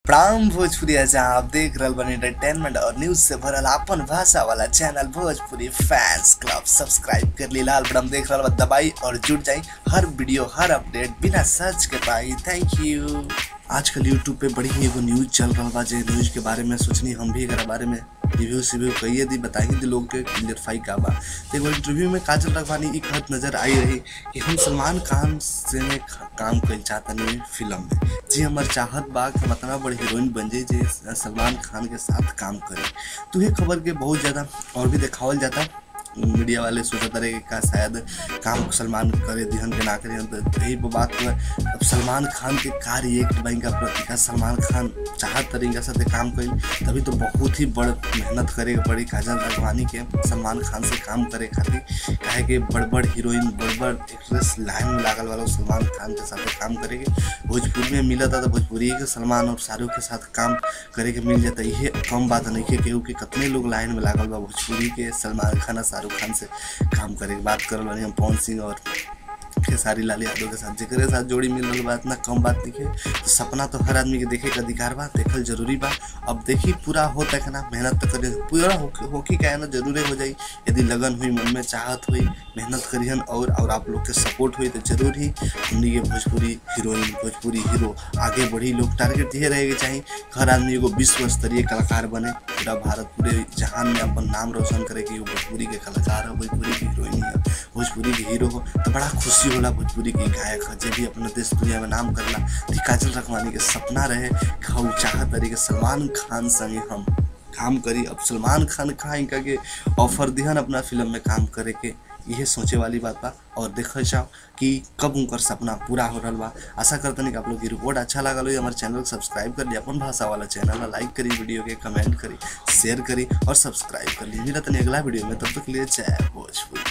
प्राम भोजपुरी जहाँ आप देख रहल बनी एंटरटेनमेंट और न्यूज से भरल आपन भाषा वाला channel Bhojpuri fans club subscribe कर ली लाल बटन देख रहल बा दबाई और जुड़ जाई हर वीडियो हर अपडेट बिना सर्च के पाई थैंक यू आजकल यूट्यूब पे बड़ी ही एगो न्यूज चल रहा बा जे न्यूज के बारे में सोचनी हम भी एकरा बारे में रिव्यू सिव्यू कहिए दी बताइए दी लोग के क्लियरफाई का बा तो एगो इंटरव्यू में काजल रखवानी एक हद नजर आई रही कि हम सलमान खान से में ख- काम कल चाहतनी फिल्म में जी हमार चाहत बा कि हम इतना बड़ी हीरोइन बन जाए जे सलमान खान के साथ काम करे तो ये खबर के बहुत ज़्यादा और भी दिखावल जाता मीडिया वाले सोचत रहे कि का शायद काम सलमान करे दिहन के ना करे तो यही पे बात हुआ अब सलमान खान के का रिएक्ट बा इनका प्रति का सलमान खान चाहत तरीका से काम करी तभी तो बहुत ही बड़ मेहनत करे के पड़ी काजल राघवानी के सलमान खान से काम करे खातिर काहे कि बड़ बड़ हीरोइन बड़ बड़ एक्ट्रेस लाइन में लागल वाला सलमान खान के साथ काम करे के भोजपुरी में मिलता था तो भोजपुरी के सलमान और शाहरुख के साथ काम करे के मिल जाता ये कम बात नहीं है केहू के कितने लोग लाइन में लागल बा भोजपुरी के सलमान खान और शाहरुख खान से काम करे के बात करल बानी हम पवन सिंह और खेसारी लाल यादव के साथ जेकरे साथ जोड़ी मिल रहा बा इतना कम बात नहीं है तो सपना तो हर आदमी के देखे के अधिकार बा देखल जरूरी बा अब देखी पूरा होता है ना मेहनत तो करे पूरा होके होके का है ना जरूरे हो जाई यदि लगन हुई मन में चाहत हुई मेहनत करिहन और और आप लोग के सपोर्ट हुई तो जरूर ही हमनी के भोजपुरी हीरोइन भोजपुरी हीरो आगे बढ़ी लोग टारगेट ये रहेके चाहिए हर आदमी एगो विश्व स्तरीय कलाकार बने पूरा भारत पूरे जहान में अपन नाम रोशन करे कि वो भोजपुरी के कलाकार है भोजपुरी की हीरोइन है भोजपुरी के हीरो हो तो बड़ा खुशी होला भोजपुरी के गायक है जे भी अपने देश दुनिया में नाम करला तो ई काजल रखवानी के सपना रहे कि हम चाहत रही कि सलमान खान संगे हम काम करी अब सलमान खान कहा इनका के ऑफर दिहन अपना फिल्म में काम करे के यह सोचे वाली बात बा और देखल जाओ कि कब उनकर सपना पूरा हो रहा बा आशा करते कि आप लोग की रिपोर्ट अच्छा लगल हो हमारे चैनल को सब्सक्राइब कर लिया अपन भाषा वाला चैनल लाइक करी वीडियो के कमेंट करी शेयर करी और सब्सक्राइब कर ली मिलत नहीं अगला वीडियो में तब तक के लिए जय भोजपुरी